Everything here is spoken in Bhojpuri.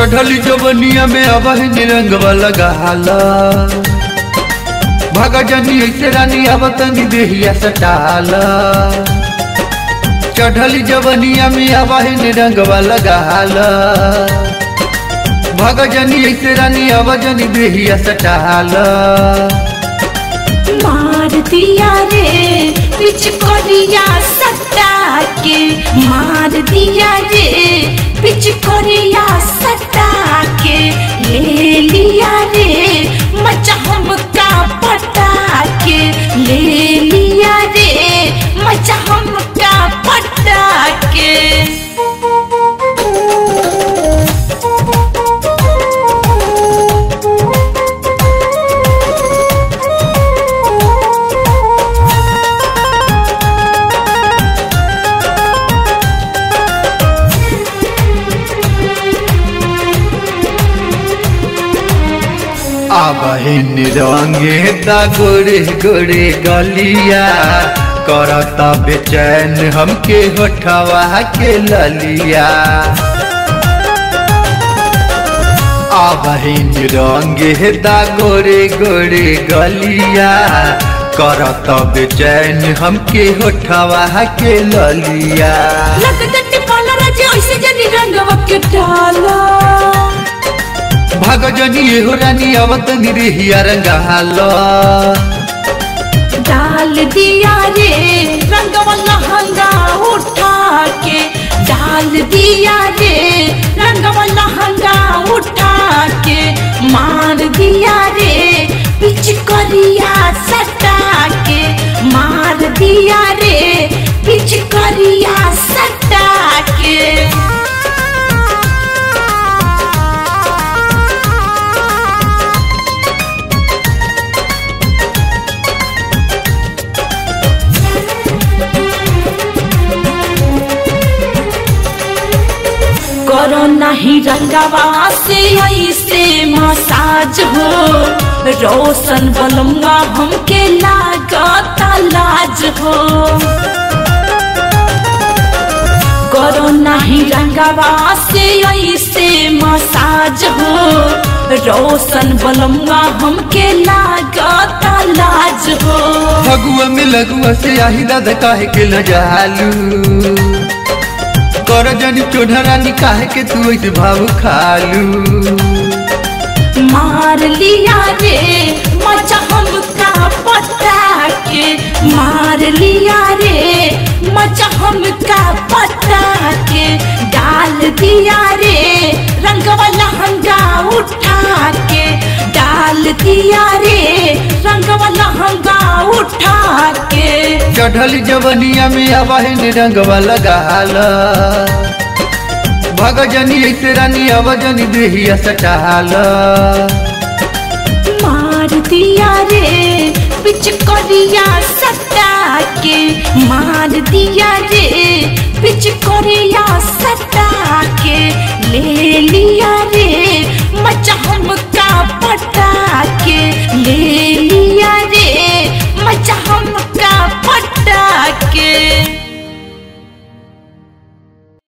चढ़ली जवनिया में अब निरंगवा लगाला भागा जनी ऐसे रानी अब तनी देहिया सटाला चढ़ली जवनिया में अब निरंगवा लगाला भागा जनी ऐसे रानी अब जनी देहिया सटाला मार दिया रे पिचकोरिया सटा के मार दिया रे पिचकोरिया सटा के ले लिया रे मचा हमका पटा के ले लिया रे मचा हमका पटा के आबहिन रंगे ता गोरे गोरे गलिया करता बेचैन हमके होठवा के ललिया आबहिन रंगे ता गोरे गोरे गलिया करता बेचैन हमके होठवा के ललिया लगदट पाला राजे ऐसे जनी रंगवा के डाला भाग जनी हो रानी अवत निरिहिया रंगालो डाल दिया रे रंगवा लहंगा उठा के डाल दिया रे रंगवा लहंगा उठा के मार दिया रे पिचकरिया सटा के मार दिया रे पिचकरिया सटा के करो नहीं रंगवा से ऐसे मसाज हो रोशन बलुआ हमके लागता लाज हो करो नहीं रंगवा से ऐसे मसाज हो रोशन बलुआ हमके लागता लाज हो फगुआ में लगुआ से आही दादा काहे के लजालू कर जनी चोढ़ा काहे के तू ऐसे भाव खालू मार लिया रे मचा हमका पटा के मार लिया रे मचा हमका पटा के डाल दिया रे रंगवा लहंगा उठा के डाल दिया रे रंगवा लहंगा उठा के चढ़ल जवनिया में आवाहिन रंगवा लगाला भग जनी ऐसे रानी अवजनी देहिया सटाला मार दिया रे पिचकोरिया सटा के मार दिया रे पिचकोरिया सटा के ले लिया रे मचा हमका पटा के